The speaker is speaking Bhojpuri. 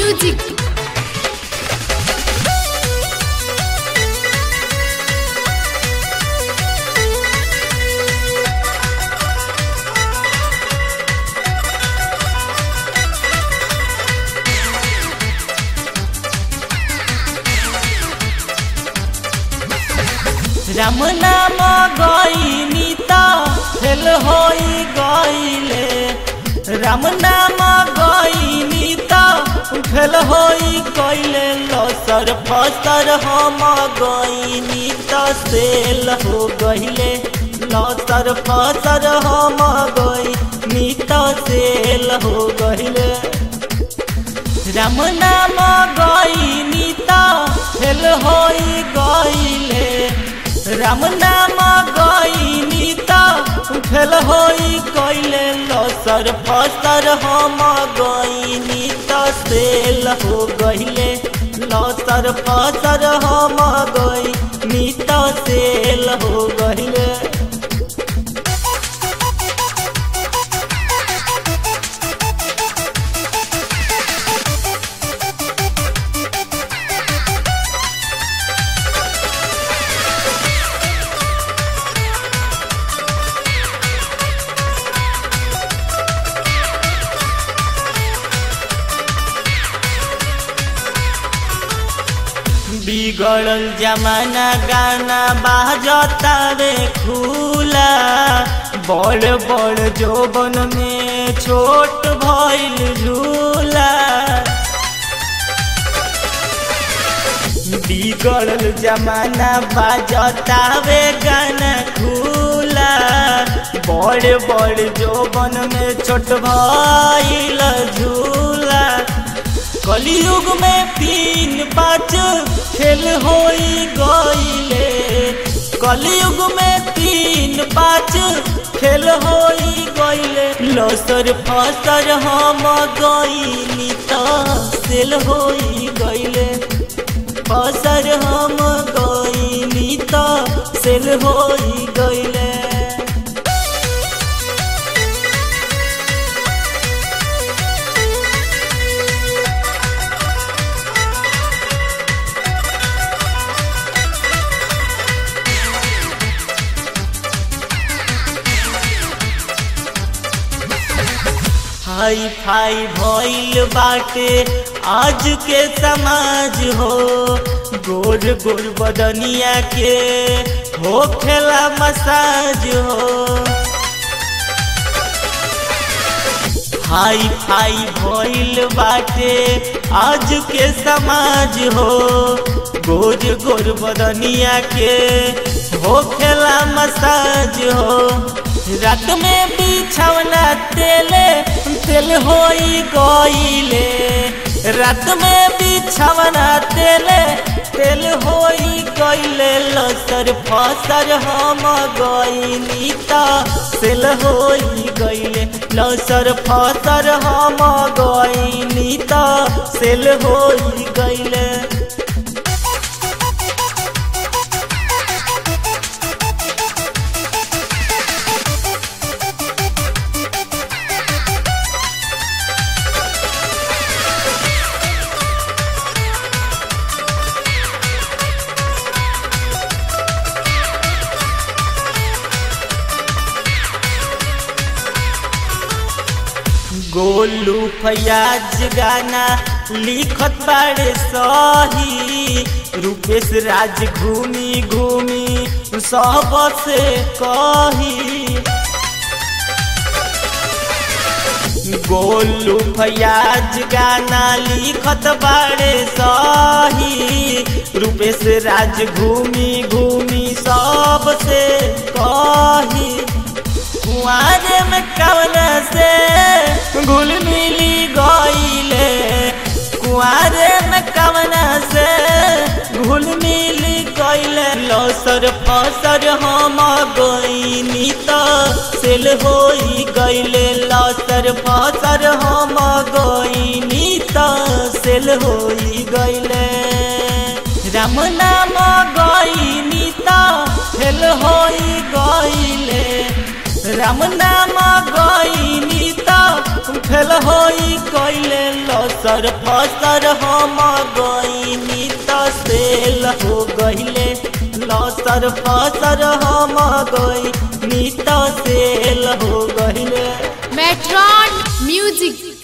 म्यूजिक राम नाम गईनी त फेल होई गईले राम नाम गईनी त फेल होई गईले लसर फसर हम गईनी त सेल हो गईले लसर फसर हम गईनी त सेल हो गईले राम नाम गईनी त फेल होई गईले राम नाम गईनी त फेल होई गईले लसर फसर हम गईनी त सेल हो गईले लसर फसर हम गईनी त सेल हो गईले बिगड़ल जमाना गाना बाजतावे खुला बड़ बड़ जोबन में छोट भइल झूला बिगड़ल जमाना बाजतावे गाना खुला बड़ बड़ जोबन में छोट भइल झूला कलयुग में तीन पाँच खेल होई गईले कलयुग में तीन पाँच खेल होई गईले लसर फसर हम गईनी त सेल होई गईले फसर हम गईनी त सेल होई गईले हाई फाई भइल बाटे आज के समाज हो गोर गोर बदनिया के हो खेला मसाज हो हाई फाई भइल बाटे आज के समाज हो गोर गोर बदनिया के हो खेला मसाज हो रात में बिछौना तेले तेल होई गईले रात में बिछौना तेले तेल होई गईले लसर फसर हम गईनी त सेल होई गईले लसर फसर हम गईनी त सेल होई गईले गोलू फयाज गाना लिखत बाड़े सही रूपेश राज घूमी घूमी सब से कही गोलू फयाज गाना लिखत बाड़े सही रूपेश राज घूमी घूमी सब से कही कुआरे में कवन से घुल मिली गईले कुआरे में कवन से घुल मिली गईले लसर फसर हम गईनी त सेल होई गईले लसर फसर हम गईनी त सेल होई गईले राम नाम गईनी त फेल होई गईले राम नाम गईनी त फेल होई गईले लस लसर फसर हम गईनी त सेल हो गईले लसर फसर हम गईनी त सेल हो गईले Metron Music